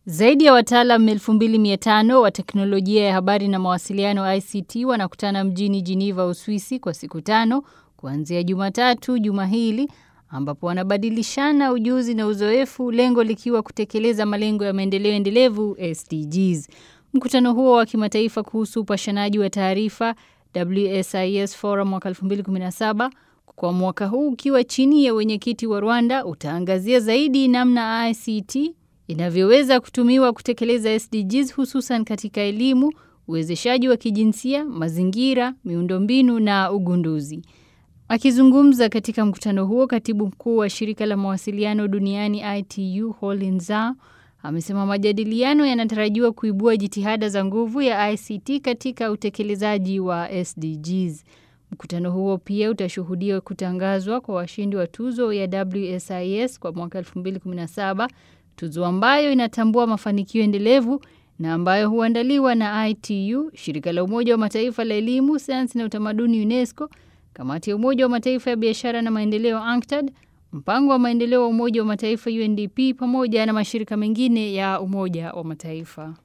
Zaidi ya wataalam 2500 wa teknolojia ya habari na mawasiliano ICT wanakutana mjini Geneva, Uswisi kwa siku tano kuanzia Jumatatu juma hili ambapo wanabadilishana ujuzi na uzoefu, lengo likiwa kutekeleza malengo ya maendeleo endelevu SDGs. Mkutano huo wa kimataifa kuhusu upashanaji wa taarifa WSIS Forum mwaka 2017 kwa mwaka huu ukiwa chini ya wenyekiti wa Rwanda utaangazia zaidi namna ICT inavyoweza kutumiwa kutekeleza SDGs hususan katika elimu, uwezeshaji wa kijinsia, mazingira, miundombinu na ugunduzi. Akizungumza katika mkutano huo, katibu mkuu wa shirika la mawasiliano duniani ITU Holin Zhao amesema majadiliano yanatarajiwa kuibua jitihada za nguvu ya ICT katika utekelezaji wa SDGs. Mkutano huo pia utashuhudia kutangazwa kwa washindi wa tuzo ya WSIS kwa mwaka 2017, tuzo ambayo inatambua mafanikio endelevu na ambayo huandaliwa na ITU, shirika la Umoja wa Mataifa la elimu, sayansi na utamaduni UNESCO, kamati ya Umoja wa Mataifa ya biashara na maendeleo UNCTAD, mpango wa maendeleo wa Umoja wa Mataifa UNDP pamoja na mashirika mengine ya Umoja wa Mataifa.